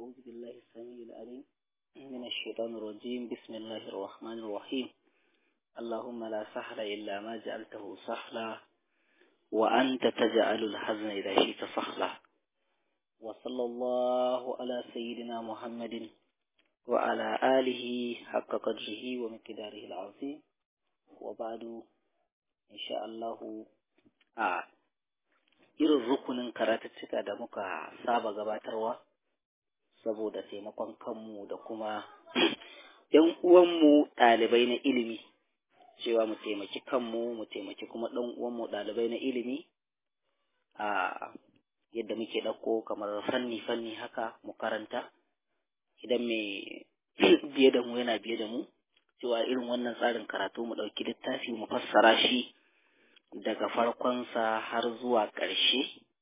أعوذ بالله السميع العليم من الشيطان الرجيم بسم الله الرحمن الرحيم اللهم لا سهل إلا ما جعلته سهلا وأنت تجعل الحزن إذا شئت سهلا وصلى الله على سيدنا محمد وعلى آله حق قدره ومقداره العظيم وبعد إن شاء الله آه irin rukunin karatuttuka da muka saba gabatarwa saboda taimakon kanmu da kuma ‘yan uwanmu ɗalibai na ilimi cewa mu taimaki kanmu mu taimaki kuma ɗan uwanmu ɗalibai na ilimi a yadda muke ɗauko kamar fanni-fanni haka mu karanta idan mai biye da mu yana biye da mu cewa irin wannan tsarin karatu mu ɗauki littafi mu fassara shi daga farkonsa har zuwa ƙarshe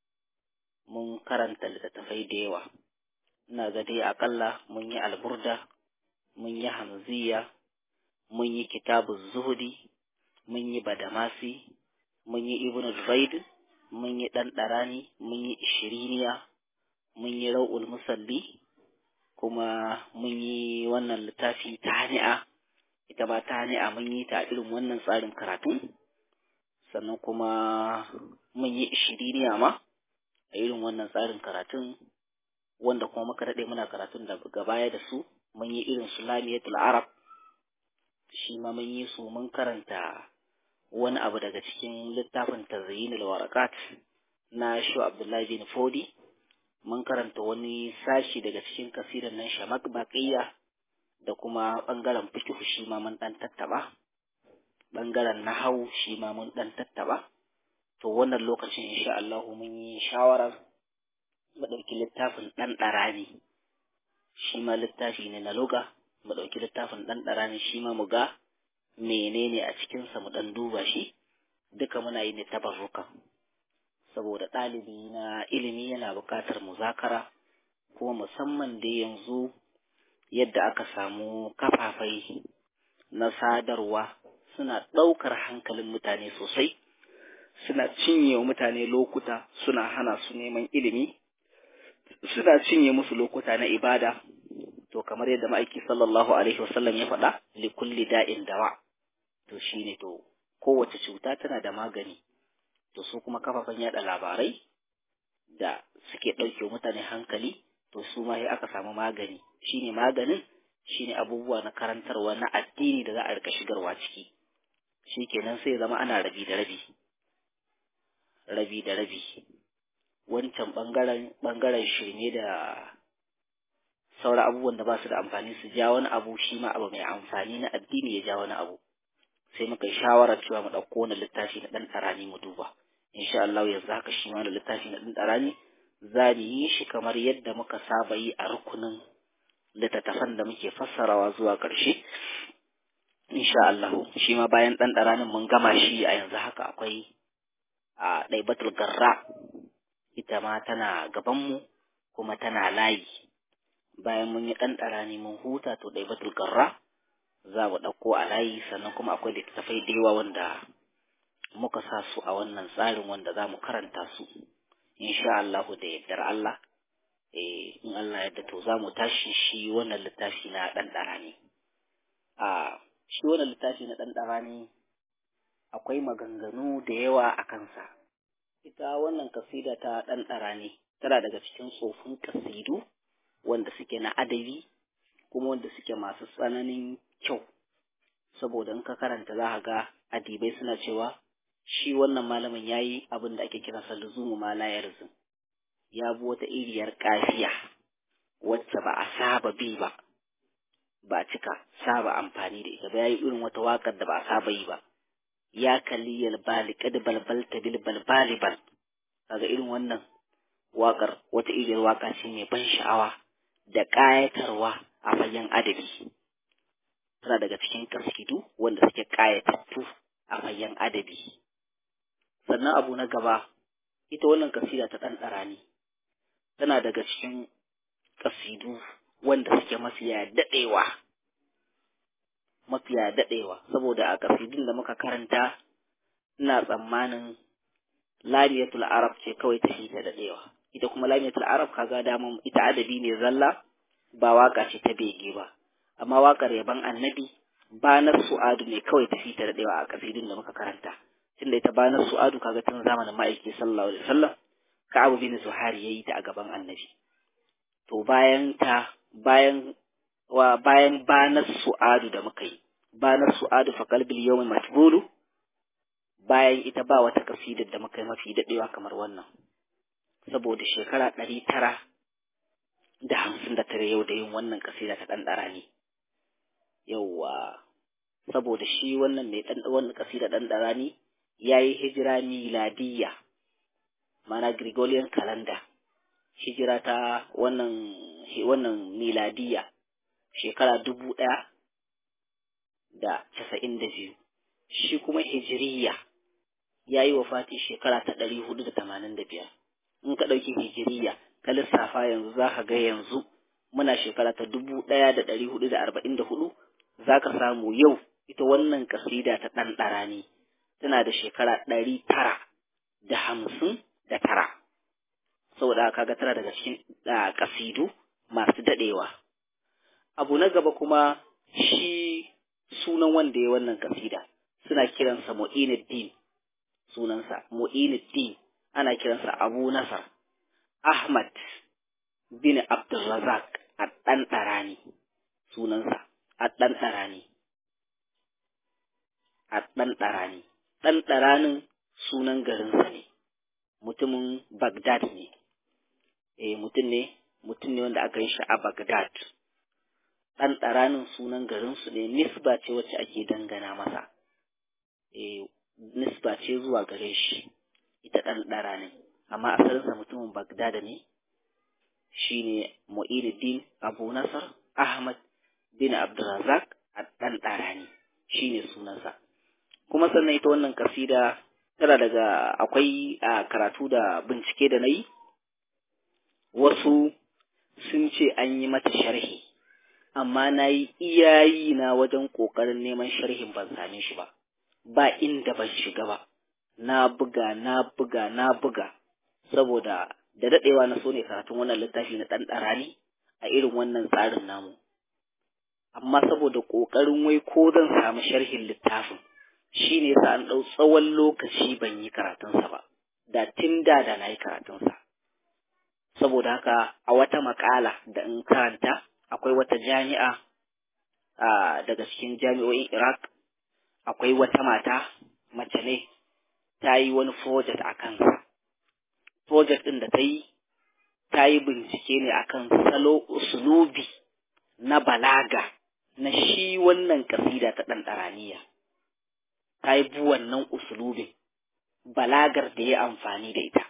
mun karanta littattafai da yawa ina ga dai aƙalla mun yi alburda mun yi hamziya mun yi kitabu zuhudi mun yi badamasi mun yi ibn zaid mun yi ɗan ɗarani mun yi ishiriniya mun yi rau'ul musalli kuma mun yi wannan littafi ta hani'a ita ba ta hani'a mun yi ta irin wannan tsarin karatu sannan kuma mun yi ishiriniya ma a irin wannan tsarin karatun wanda kuma muka daɗe muna karatun da baya da su mun yi irin su lamiyatul arab shi ma mun yi su mun karanta wani abu daga cikin littafin tazyinul warakat na shu abdullahi bin fodi mun karanta wani sashi daga cikin kasirin nan shamak baqiya da kuma bangaren fiqh shi ma mun dan tattaba ɓangaren nahau shi ma mun ɗan tattaɓa to wannan lokacin insha Allah mun yi shawarar mu ɗauki littafin ɗan ɗarani shi ma littafi ne na luga mu ɗauki littafin ɗan ɗarani shi ma mu ga menene a cikinsa mu ɗan duba shi duka muna yi ne tabarruka saboda ɗalibi na ilimi yana buƙatar muzakara kuma musamman da yanzu yadda aka samu kafafai na sadarwa suna ɗaukar hankalin mutane sosai suna cinye wa mutane lokuta suna hana su neman ilimi suna cinye musu lokuta na ibada to kamar yadda ma'aiki sallallahu alaihi wasallam ya faɗa li kulli da'in dawa to shine to kowace cuta tana da magani to su kuma kafafen yada labarai da suke ɗauke mutane hankali to su ma sai aka samu magani shine maganin shine abubuwa na karantarwa na addini da za a rika shigarwa ciki shi kenan sai zama ana rabi da rabi rabi da rabi wancan ɓangaren ɓangaren shirme da sauran abubuwan da ba su da amfani su ja wani abu shi ma abu mai amfani na addini ya ja wani abu sai muka yi shawarar cewa mu ɗauko wani littafi na ɗan ɗarani mu duba insha Allah yanzu haka shi ma da littafi na ɗan ɗarani za mu yi shi kamar yadda muka saba yi a rukunin littattafan da muke fassarawa zuwa ƙarshe insha Allah shi ma bayan ɗan ɗaranin mun gama shi a yanzu haka akwai a ɗaibatul garra ita ma tana gabanmu kuma tana layi bayan mun yi ɗan ɗarani mun huta to ɗaibatul garra za mu ɗauko a layi sannan kuma akwai littattafai da yawa wanda muka sa su a wannan tsarin wanda za mu karanta su insha Allah da yardar Allah eh in Allah yadda to za mu tashi shi wannan littafi na ɗan ɗarani a shi wannan littafi na ɗanɗara ne akwai maganganu da yawa a kansa ita wannan kasida ta ɗanɗara ne tana daga cikin tsofin kasidu wanda suke na adabi kuma wanda suke masu tsananin kyau saboda in ka karanta za ga adibai suna cewa shi wannan malamin ya yi abin da ake kiransa luzumu ma la yarzum ya bi wata iriyar kafiya wacce ba a saba bi ba ba a cika saba amfani da ita ba ya yi irin wata waƙar da ba a saba yi ba ya kalli yalbali kad balbal ta bil balbali bal kaga irin wannan waƙar wata iriyar waƙa ce mai ban sha'awa da ƙayatarwa a fagen adabi tana daga cikin kasidu wanda suke ƙayatattu a fagen adabi sannan abu na gaba ita wannan kasida ta ɗan ɗarani tana daga cikin kasidu wanda suke mafiya daɗewa mafiya daɗewa saboda a kasidun da muka karanta ina tsammanin lamiyatul arab ce kawai ta shi ta daɗewa ita kuma lamiyatul arab kaga daman ita adabi ne zalla ba waka ce ta bege ba amma wakar yaban annabi banar su'adu ne kawai tafi ta daɗewa a kasidun da muka karanta tunda ita banar su'adu kaga tun zamanin ma'aiki sallallahu alaihi wasallam Ka'abu bin Zuhair yayi ta a gaban annabi to bayan ta bayan wa bayan banar su'adu da muka yi banar su'adu fa qalbil yawmi matbulu bayan ita ba wata kasidar da muka yi mafi daɗewa kamar wannan saboda shekara ɗari tara da hamsin da tare yau da yin wannan kasida ta ɗanɗara ne yauwa saboda shi wannan mai ɗan wannan kasida ɗanɗara ne ya yi hijira miladiyya mana Gregorian calendar hijira ta wannan wannan miladiyya shekara dubu ɗaya da casa'in da biyu shi kuma hijiriya ya yi wa fati shekara ta ɗari hudu da tamanin da biyar in ka ɗauki hijiriya ka lissafa yanzu za ka ga yanzu muna shekara ta dubu ɗaya da ɗari hudu da arba'in da hudu za ka samu yau ita wannan kasida ta ɗan ɗara ne tana da shekara ɗari tara da hamsin da tara saboda kaga tana daga cikin kasidu masu daɗewa abu na gaba kuma shi sunan wanda ya wannan kasida suna kiransa mu'inuddin sunansa mu'inuddin ana kiransa abu nasar ahmad bin abdulrazak a ɗan ɗarani sunansa a ɗan ɗarani a ɗan ɗarani ɗan ɗaranin sunan garinsa ne mutumin bagdad ne eh mutum ne mutum ne wanda aka yi shi a bagdad ɗan ɗaranin sunan garinsu ne nisba ce wacce ake dangana masa e, nisba ce zuwa gare shi ita ɗan ɗaranin amma asalinsa mutumin bagdada ne shi ne mu'inuddin abu nasar ahmad bin abdulrazak a ɗan ɗarani shi ne sunansa kuma sannan ita wannan kasida tana daga akwai a karatu da bincike da na yi wasu sun ce an yi mata sharhi amma na yi iyayi na wajen ƙoƙarin neman sharhin ban same shi ba ba inda ban shiga ba na buga na buga na buga saboda da daɗewa na so ne karatun wannan littafi na ɗan ɗarani a irin wannan tsarin namu amma saboda ƙoƙarin wai ko zan samu sharhin littafin shi ne sa an ɗau tsawon lokaci ban yi karatunsa ba da tun da da na yi karatunsa saboda haka a wata maƙala da in karanta akwai wata jami'a daga cikin jami'o'in Iraq akwai wata mata mace ne ta yi wani project a kansa. Project ɗin da ta yi, ta yi bincike ne akan salo usulubi na balaga na shi wannan kasida ta ɗanɗaraniya. Ta yi bu wannan usulubin, balagar da ya amfani da ita.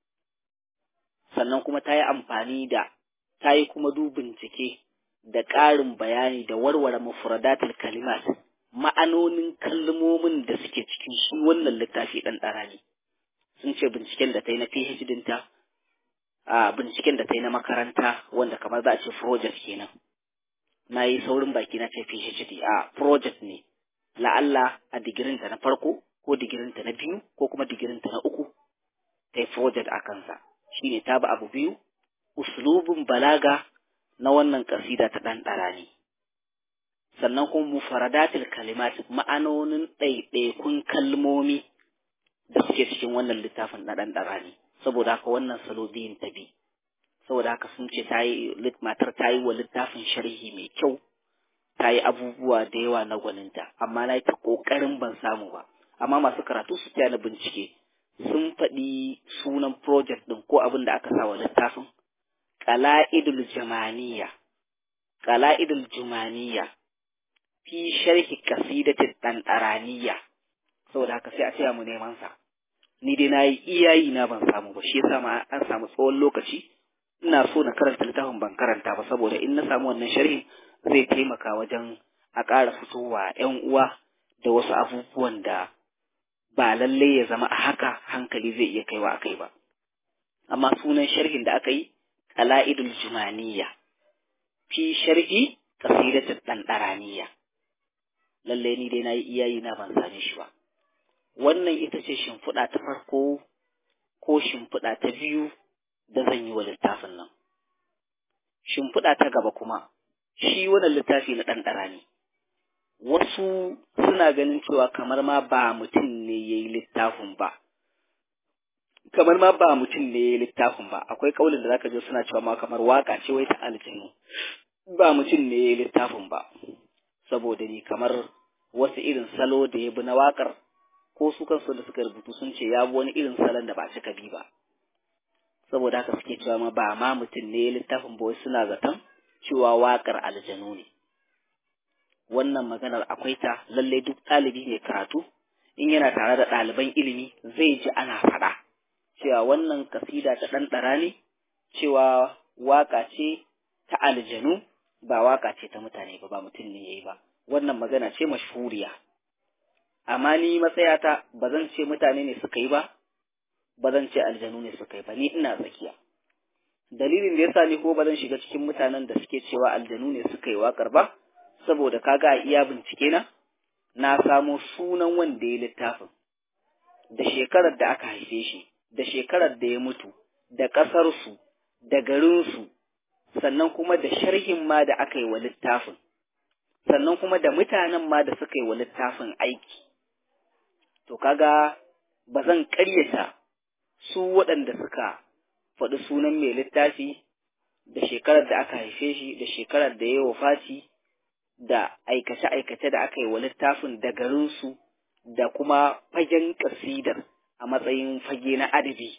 Sannan kuma ta yi amfani da, ta yi kuma du bincike da ƙarin bayani da warware mufradatul kalimat ma'anonin kalmomin da suke cikin shi wannan littafi ɗan ɗarani sun ce binciken da ta yi na PhD dinta a binciken da ta yi na makaranta wanda kamar za a ce project kenan na yi saurin baki na ce PhD a project ne la'alla a digirinta na farko ko digirinta na biyu ko kuma digirinta na uku ta yi project a kansa shine ta ba abu biyu uslubin balaga na wannan kasida ta ɗan ɗarani sannan kuma mufaradatul kalimat ma'anonin ɗaiɗaikun kalmomi da suke cikin wannan littafin na ɗan ɗarani saboda haka wannan salo biyun ta bi saboda haka sun ce ta yi matar ta yi wa littafin sharhi mai kyau ta yi abubuwa da yawa na gwaninta amma na yi ta ƙoƙarin ban samu ba amma masu karatu su taya na bincike sun faɗi sunan project ɗin ko abin da aka sa wa littafin qala'idul jamaniya qala'idul jumaniya fi sharhi qasidatit tantaraniya saboda haka sai a tsaya mu neman sa ni dai nayi iyayi na ban samu ba shi yasa ma an samu tsawon lokaci ina so na karanta littafin ban karanta ba saboda in na samu wannan sharhi zai taimaka wajen a ƙara fitowa ƴan uwa da wasu abubuwan da ba lallai ya zama a haka hankali zai iya kaiwa a kai ba amma sunan sharhin da aka yi qala'idul jumaniya fi sharhi qasidatul dandaraniya lalle ni dai nayi iyayi na ban same shi ba wannan ita ce shimfiɗa ta farko ko shimfiɗa ta biyu da zan yi wa littafin nan shimfiɗa ta gaba kuma shi wannan littafi na ɗanɗara ne wasu suna ganin cewa kamar ma ba mutum ne ya yi littafin ba kamar ma ba mutum ne ya yi littafin ba akwai kaulin da zaka je suna cewa ma kamar waka ce wai ta aljinu ba mutum ne ya yi littafin ba saboda ni kamar wasu irin salo da ya bi na wakar ko su kansu da suka rubutu sun ce ya bi wani irin salon da ba cika bi ba saboda haka suke cewa ma ba ma mutum ne ya littafin ba wai suna zaton cewa wakar aljanu ne wannan maganar akwai ta lallai duk ɗalibi mai karatu in yana tare da ɗaliban ilimi zai ji ana faɗa cewa wannan kasida ta ɗanɗara ne cewa waka ce ta aljanu ba waka ce ta mutane ba ba mutum ne yayi ba wannan magana ce mashhuriya amma ni matsayata ba zan ce mutane ne suka yi ba ba zan ce aljanu ne suka yi ba ni ina tsakiya dalilin da yasa ni ko ba zan shiga cikin mutanen da suke cewa aljanu ne suka yi wakar ba saboda kaga a iya bincike na na samo sunan wanda ya littafin da shekarar da aka haife shi da shekarar da ya mutu da ƙasarsu da garinsu sannan kuma da sharhin ma da aka yi wa littafin sannan kuma da mutanen ma da suka yi wa littafin aiki to kaga ba zan ƙaryata su waɗanda suka faɗi sunan mai littafi da shekarar da aka haife shi da shekarar da ya yi wafati da aikace-aikace da aka yi wa littafin da garinsu da kuma fagen ƙasidar a matsayin fage na adabi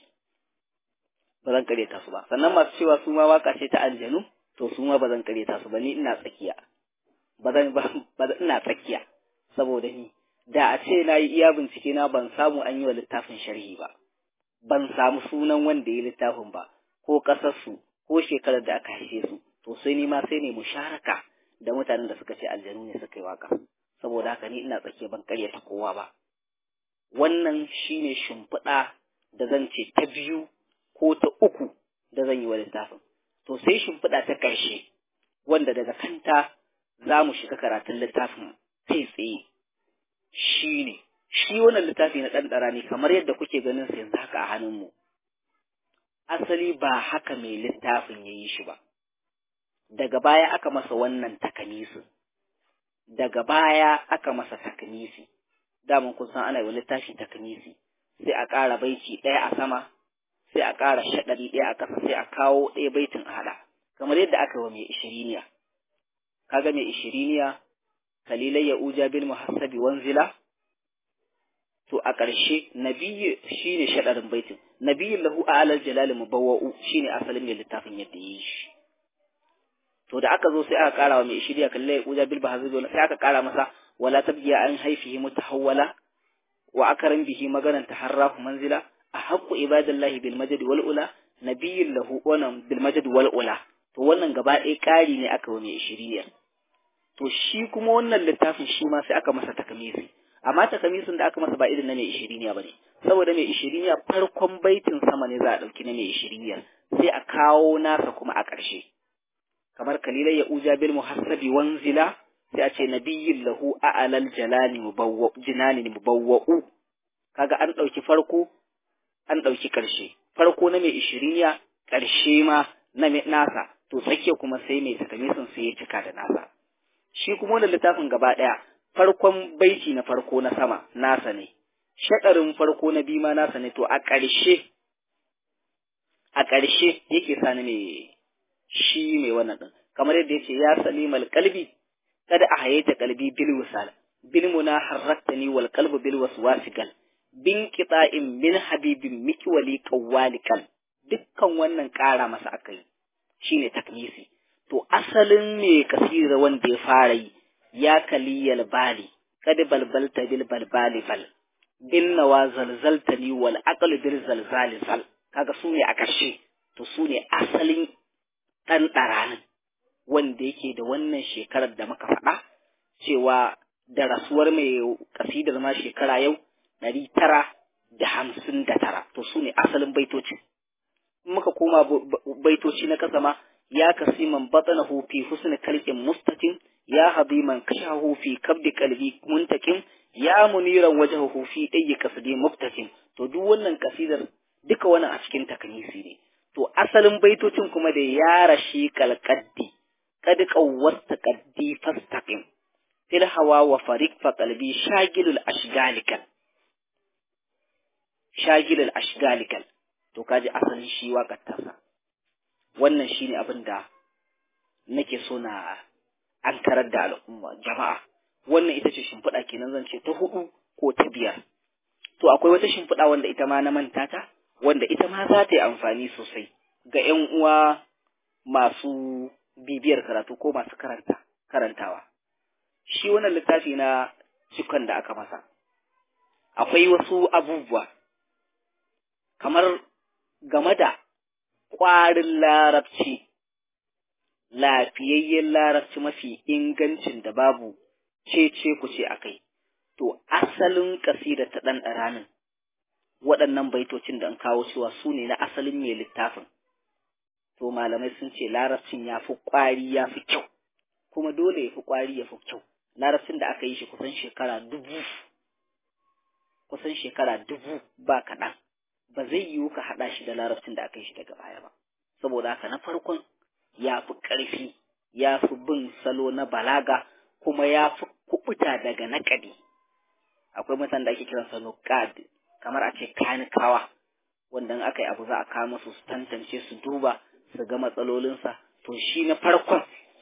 ba zan ƙaryata su ba sannan masu cewa su ma waka ce ta aljanu to su ma ba zan ƙaryata su ba ni ina tsakiya ba zan ba ina tsakiya saboda ni da a ce na yi iya bincike na ban samu an yi wa littafin sharhi ba ban samu sunan wanda ya littafin ba ko ƙasarsu ko shekarar da aka haife su to sai ni ma sai ne musharaka da mutanen da suka ce aljanu ne suka yi waka saboda haka ni ina tsakiya ban ƙaryata kowa ba wannan shine shimfiɗa da zan ce ta biyu ko ta uku da zan yi wa littafin to sai shimfiɗa ta ƙarshe wanda daga kanta za mu shiga karatun littafin kai tsaye shi ne shi wannan littafi na ɗanɗara ne kamar yadda kuke ganin sa yanzu haka a hannunmu asali ba haka mai littafin ya yi shi ba daga baya aka masa wannan takanisin daga baya aka masa takanisi daman kun san ana yi wa littafi takanisi sai a ƙara baiti ɗaya a sama sai a ƙara shaɗari ɗaya a ƙasa sai a kawo ɗaya baitin a haɗa kamar yadda aka wa mai ishiriniya kaga mai ishiriniya kalilai ya uja bil muhassabi wanzila to a ƙarshe nabiyyu shine shaɗarin baitin nabiyyu lahu alal jalali mubawwa'u shine asalin mai littafin yadda yi shi to da aka zo sai aka ƙara wa mai ishiriya kalilai ya uja bil muhassabi sai aka ƙara masa wala tabgiya an haifihi mutahawwala wa akarin bihi maganan taharrafu manzila a haqqu ibadallahi bil majd wal ula nabiyyin lahu wannan bil majd wal ula to wannan gaba ɗaya ƙari ne aka wani ishiriyar to shi kuma wannan littafin shi ma sai aka masa takamisi amma takamisin da aka masa ba irin na mai ishiriniya bane saboda mai ishiriniya farkon baitin sama ne za a ɗauki na mai ishiriniya sai a kawo nasa kuma a ƙarshe kamar kalilai ya uja bil muhassabi wanzila sai a ce nabiyyin lahu a'alal jalani mubawwa jinani mubawwa'u kaga an ɗauki farko an ɗauki ƙarshe farko na mai ishiriniya ƙarshe ma na nasa to tsakiya kuma sai mai takamisin sai ya cika da nasa shi kuma wannan littafin gaba ɗaya farkon baiti na farko na sama nasa ne shaɗarin farko na biyu ma nasa ne to a ƙarshe a ƙarshe yake sani mai shi mai wannan ɗin kamar yadda ya ce ya salimal kalbi kada a hayyata kalbi bil wisal bil muna harraktani wal qalbu bil waswasigal bin qita'in min habibin mikwali qawwalikal dukkan wannan ƙara masa akai shine takmisi to asalin me kasira wanda ya fara yi ya kaliyal bali kad balbalta bil balbali bal bin nawa zalzaltani wal aql bil zalzali zal kaga su ne a ƙarshe to su ne asalin ɗan ɗaranin wanda yake da wannan shekarar da muka faɗa cewa da rasuwar mai kasidar ma shekara yau ɗari tara da hamsin da tara to su ne asalin baitoci muka koma baitoci na kasa ma ya kasiman batanahu fi husn kalqin mustatim ya hadiman kashahu fi kabdi qalbi muntakim ya muniran wajhahu fi dayyi kasdi muftatim to duk wannan kasidar duka wannan a cikin takanisi ne to asalin baitocin kuma da ya rashi kalqaddi kad qawwasta qaddi fastaqim fil hawa wa fariq fa qalbi shagilul ashgalikal shagilul ashgalikal to kaji asalin shi waƙar tasa wannan shine abin da nake so na an karar da al'umma jama'a wannan ita ce shimfiɗa kenan zan ce ta hudu ko ta biyar to akwai wata shimfiɗa wanda ita ma na manta ta wanda ita ma za ta yi amfani sosai ga ƴan uwa masu bibiyar karatu ko masu karanta karantawa shi wannan littafi na cikon da aka masa akwai wasu abubuwa kamar game da ƙwarin larabci lafiyayyen larabci mafi ingancin da babu cece ku ce akai to asalin kasida ta ɗan ɗaranin waɗannan baitocin da an kawo cewa su ne na asalin mai littafin to malamai sun ce larabcin ya fi ƙwari ya fi kyau kuma dole ya fi ƙwari ya fi kyau larabcin da aka yi shi kusan shekara dubu kusan shekara dubu ba kaɗan ba zai yiwu ka haɗa shi da larabcin da aka yi shi daga baya ba saboda haka na farkon ya fi ƙarfi ya fi bin salo na balaga kuma ya fi kuɓuta daga naƙadi akwai mutane da ake kiransa nuqad kamar a ce kanikawa wanda in aka yi abu za a kawo musu su tantance su duba su ga matsalolinsa to shi na farkon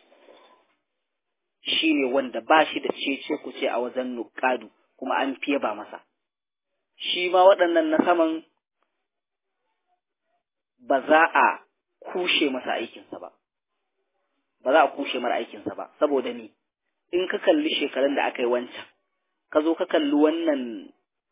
shi ne wanda ba shi da cece ku ce a wajen nuqadu kuma an fiye ba masa shi ma waɗannan na saman ba za a kushe masa aikinsa ba ba za a kushe mara aikinsa ba saboda ni in ka kalli shekarun da aka yi wancan ka zo ka kalli wannan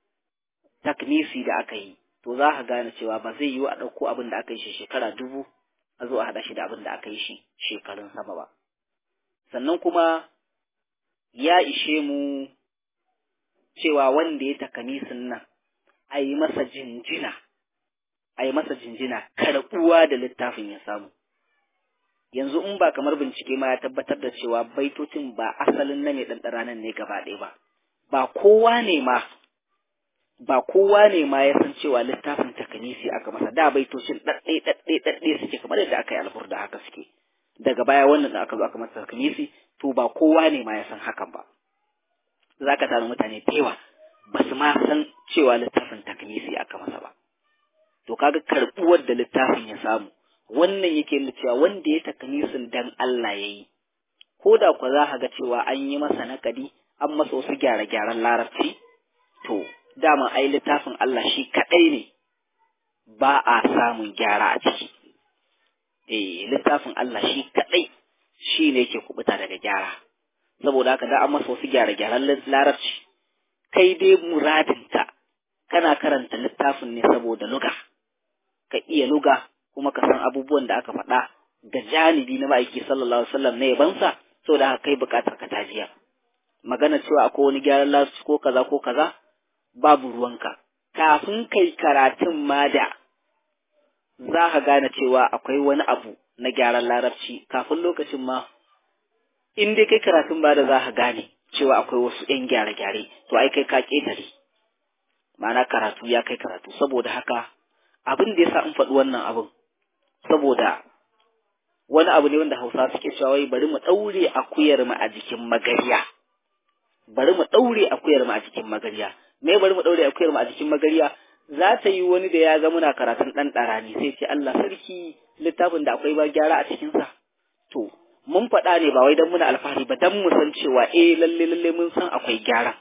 taknisi da aka yi to za ka gane cewa ba zai yiwu a ɗauko abin da aka yi shi shekara dubu a zo a haɗa shi da abin da aka yi shi shekarun sama ba sannan kuma ya ishe mu cewa wanda ya takanisin nan a yi masa jinjina a yi masa jinjina karɓuwa da littafin ya samu yanzu in ba kamar bincike ma ya tabbatar da cewa baitocin ba asalin na mai ɗanɗara nan ne gaba ɗaya ba ba kowa ne ma ba kowa ne ma ya san cewa littafin takanisi aka masa da baitocin ɗaɗɗe ɗaɗɗe ɗaɗɗe suke kamar yadda aka yi alburda haka suke daga baya wannan da aka zo aka masa takanisi to ba kowa ne ma ya san hakan ba za ka tara mutane da yawa ba su ma san cewa littafin takanisi aka masa ba to kaga karɓuwar da littafin ya samu wannan yake nuna cewa wanda ya takanisin dan Allah ya yi ko da ku za ka ga cewa an yi masa naƙadi an masa wasu gyare-gyaren larabci to dama ai littafin Allah shi kaɗai ne ba a samun gyara a ciki eh littafin Allah shi kaɗai shi ne yake kubuta daga gyara saboda haka da an masa wasu gyare-gyaren larabci kai dai muradinta kana karanta littafin ne saboda luga ka iya luga kuma ka san abubuwan da aka faɗa ga janibi na ma'aiki sallallahu alaihi wasallam na yabansa saboda haka kai buƙatar ka tajiya magana cewa akwai wani gyaran larabci ko kaza ko kaza babu ruwanka kafin kai karatun ma da za ka gane cewa akwai wani abu na gyaran larabci kafin lokacin ma in dai kai karatun ba da za ka gane cewa akwai wasu ‘yan gyare-gyare to ai kai ka ƙetare ma'ana karatu ya kai karatu saboda haka abin da ya sa in faɗi wannan abin saboda wani abu ne wanda hausa suke cewa wai bari mu ɗaure akuyar mu a jikin magariya bari mu ɗaure akuyar mu a jikin magariya me bari mu ɗaure akuyar mu a jikin magariya za ta yi wani da ya ga muna karatun ɗan ɗarani sai ce Allah sarki littafin da akwai ba gyara a cikinsa to mun faɗa ne ba wai don muna alfahari ba don mu san cewa eh lalle lalle mun san akwai gyara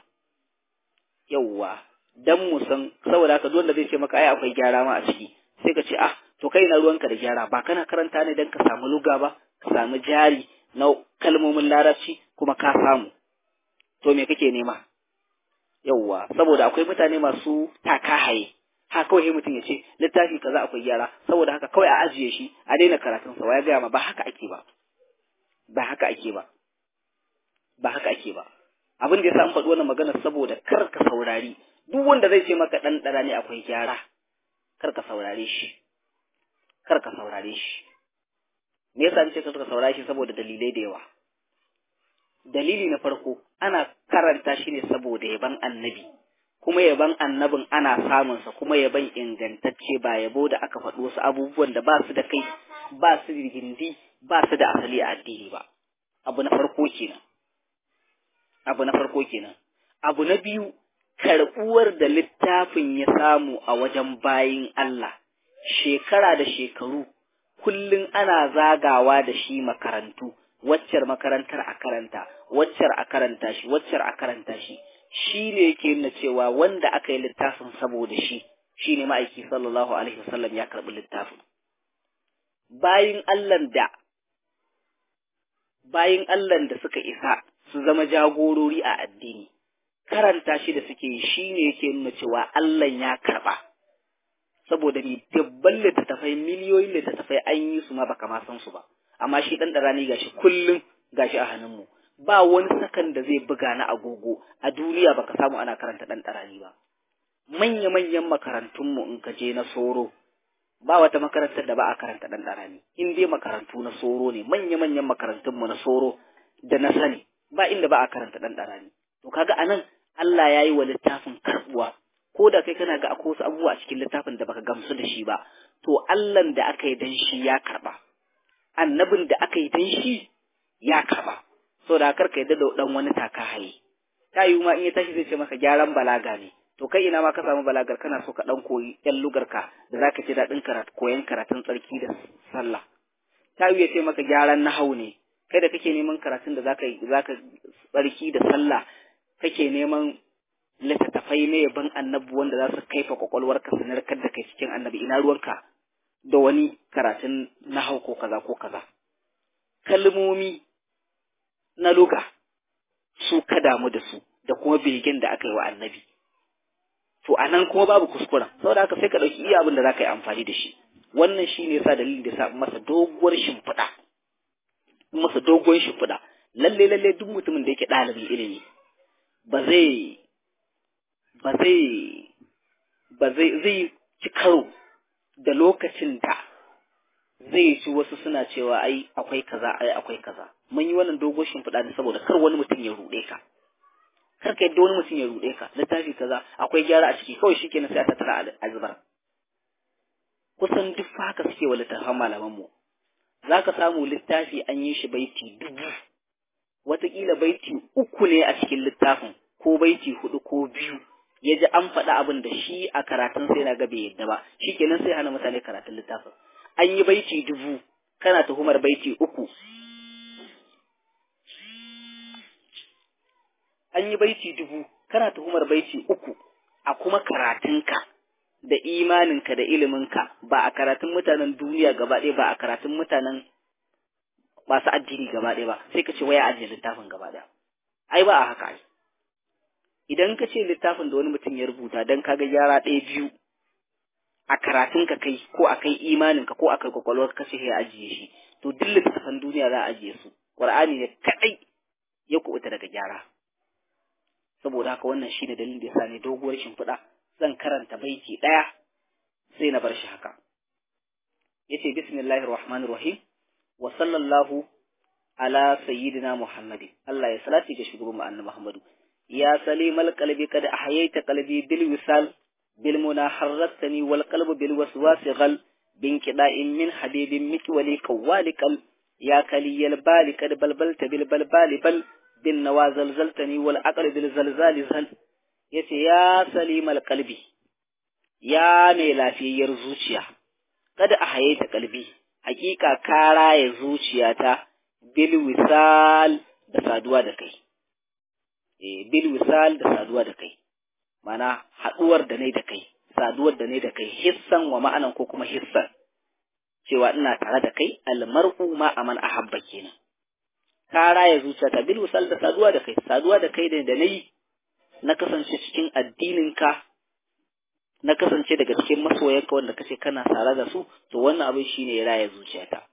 yawwa dan mu san saboda haka duk wanda zai ce maka ai akwai gyara ma a ciki sai ka ce ah to kai na ruwanka da gyara ba kana karanta ne dan ka samu luga ba ka samu jari na kalmomin larabci kuma ka samu to me kake nema yawwa saboda akwai mutane masu taka haye ha kawai mutum ya ce littafi kaza akwai gyara saboda haka kawai a ajiye shi a daina karatun sa ya gaya ma ba haka ake ba ba haka ake ba ba haka ake ba abin da yasa an faɗi wannan magana saboda kar ka saurari duk wanda zai ce maka dan dara ne akwai gyara kar ka saurare shi kar ka saurare shi me yasa nace kar ka saurare shi saboda dalilai da yawa dalili na farko ana karanta shi ne saboda yaban annabi kuma yaban annabin ana samunsa kuma yaban ingantacce ba yabo da aka faɗi wasu abubuwan da ba su da kai ba su da gindi ba su da asali a addini ba abu na farko kenan abu na farko kenan abu na biyu karɓuwar da littafin ya samu a wajen bayin Allah shekara da shekaru kullum ana zagawa da shi makarantu waccar makarantar a karanta waccar a karanta shi waccar a karanta shi shi ne yake nuna cewa wanda aka yi littafin saboda shi shi ne ma'aiki sallallahu alaihi wasallam ya karɓi littafin bayin Allahn da bayin Allahn da suka isa su zama jagorori a addini karanta shi da suke yi shi ne yake nuna cewa Allah ya karɓa saboda ni dabban littattafai miliyoyin littattafai an yi su ma baka ma san su ba amma shi dan darani gashi kullum gashi a hannunmu ba wani sakan da zai buga na agogo a duniya baka samu ana karanta dan darani ba manya manyan makarantun mu in ka je na soro ba wata makarantar da ba a karanta dan darani in dai makarantu na soro ne manya manyan makarantun mu na soro da na sani ba inda ba a karanta dan darani to kaga anan Allah ya yi wa littafin karbuwa ko da kai kana ga akwai wasu abubuwa a cikin littafin da baka gamsu da shi ba to Allahn da aka yi dan shi ya karba annabin da aka yi dan shi ya karba so da karka yadda da dan wani taka haye ta yi ma in ya tashi zai ce maka gyaran balaga ne to kai ina ma ka samu balagar kana so ka dan koyi yan lugarka da zaka ji daɗin karatu koyan karatun tsarki da sallah ta yi ya ce maka gyaran nahau ne kai da kake neman karatun da zaka zaka tsarki da sallah kake neman littattafai na yaban annabi wanda za su kaifa kwakwalwarka su narkar da kai cikin annabi ina ruwanka da wani karatun nahau ko kaza ko kaza kalmomi na luga su ka damu da su da kuma begen da aka yi wa annabi to a nan kuma babu kuskuren saboda haka sai ka ɗauki iya abin da za ka yi amfani da shi wannan shi ne sa dalilin da sa masa doguwar shimfiɗa masa doguwar shimfiɗa lalle lalle duk mutumin da yake ɗalibin ilimi ba zai ba zai ba zai zai ci karo da lokacin da zai ci wasu suna cewa ai akwai kaza ai akwai kaza mun yi wannan dogon shimfiɗa ne saboda kar wani mutum ya ruɗe ka kar ka yadda wani mutum ya ruɗe ka littafi kaza akwai gyara a ciki kawai shikenan sai a tattara a zubar kusan duk haka suke wa littafan malaman mu zaka samu littafi an yi shi baiti dubu wataƙila baiti uku ne a cikin littafin ko baiti hudu ko biyu ya ji an faɗi abin da shi a karatun sai na ga bai yadda ba shikenan sai hana mutane karatun littafin an yi baiti dubu kana tuhumar baiti uku an yi baiti dubu kana tuhumar baiti uku a kuma karatunka da imaninka da iliminka ba a karatun mutanen duniya gaba ɗaya ba a karatun mutanen masu addini gaba ɗaya ba sai ka ce waya ajiye littafin gaba ɗaya ai ba a haka ai idan ka ce littafin da wani mutum ya rubuta don kaga gyara ɗaya biyu a karatun ka kai ko a kai imanin ka ko a kai kwakwalwar ka ce ya ajiye shi to duk littafan duniya za a ajiye su qur'ani ne kadai ya kubuta daga gyara saboda haka wannan shine dalilin da yasa ne doguwar shimfiɗa zan karanta baiti ɗaya sai na bar shi haka yace bismillahir rahmanir rahim wa sallallahu ala sayyidina muhammadin Allah ya salati ga shugaban mu annabi muhammadu ya salimal qalbi kad ahyaita qalbi bil wisal bil muna harratani wal qalbu bil waswasi ghal bin qida'in min habibin mikwali qawalikal ya kaliyal bali kad balbalta bil balbali bal bin nawa zalzaltani wal aqli bil zalzali zal yace ya salimal qalbi ya mai lafiyayyar zuciya kada a haye ta kalbi hakika ka raya zuciyata bil wisal da saduwa da kai eh bil wisal da saduwa da kai mana haduwar da ne da kai saduwar da ne da kai hissan wa ma'anan ko kuma hissan cewa ina tare da kai almar'u ma aman ahabba kenan ka raya zuciyata bil wisal da saduwa da kai saduwa da kai da nayi na kasance cikin addininka na kasance daga cikin masoyanka wanda kace kana tare da su to wannan abin shine ya raya zuciyata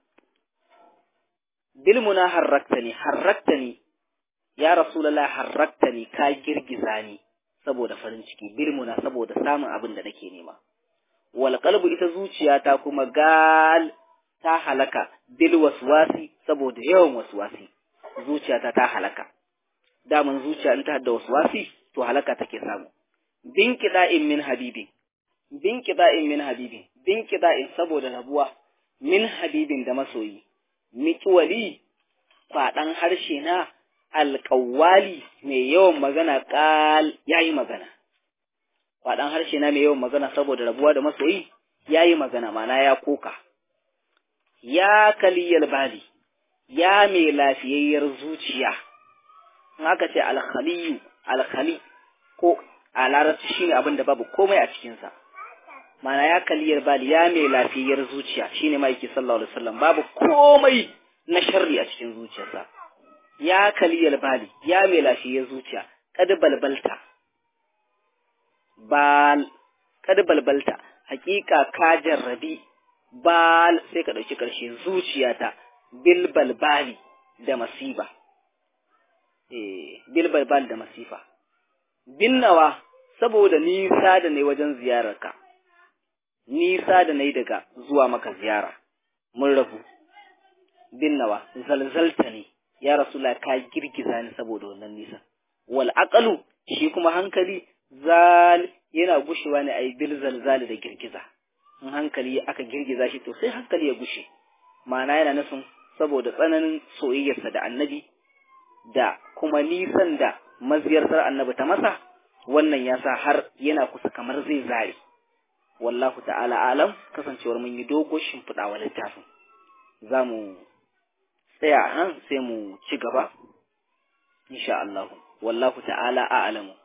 bil muna harraktani harraktani ya rasulullah harraktani ka girgiza ni saboda farin ciki bil muna saboda samun abin da nake nema wal qalbu ita zuciyata kuma gal ta halaka bil waswasi saboda yawan waswasi zuciyata ta halaka daman zuciya in ta da waswasi to halaka take samu bin kida'in min habibin bin kida'in min habibin bin kida'in saboda rabuwa min habibin da masoyi miƙwali kwaɗan harshe na alƙawali mai yawan magana ƙal ya yi magana kwaɗan harshe na mai yawan magana saboda rabuwa da masoyi ya yi magana mana ya koka ya kaliyar bali ya mai lafiyayyar zuciya in aka ce alkhaliyu alkhali ko a larabci shine abin da babu komai a cikinsa mana ya kaliyar bali ya mai lafiyayyar zuciya shine maiki sallallahu alaihi wasallam babu komai na sharri a cikin zuciyarsa ya kaliyar bali ya mai lafiyayyar zuciya kad balbalta bal kad balbalta hakika ka jarrabi bal sai ka dauki karshe zuciyata bil balbali da masiba eh bil balbal da masifa binnawa saboda nisa da ne wajen ziyararka nisa da nayi daga zuwa maka ziyara mun rabu binnawa zalzalta ne ya rasula ka girgiza ni saboda wannan nisa wal aqalu shi kuma hankali zal yana gushewa ne ai bil zalzali da girgiza in hankali aka girgiza shi to sai hankali ya gushe ma'ana yana nufin saboda tsananin soyayyarsa da annabi da kuma nisan da maziyartar annabi ta masa wannan ya sa har yana kusa kamar zai zare wallahu ta'ala alam kasancewar mun yi dogo shimfiɗa wa littafin za mu tsaya nan sai mu ci gaba insha Allah wallahu ta'ala a'lamu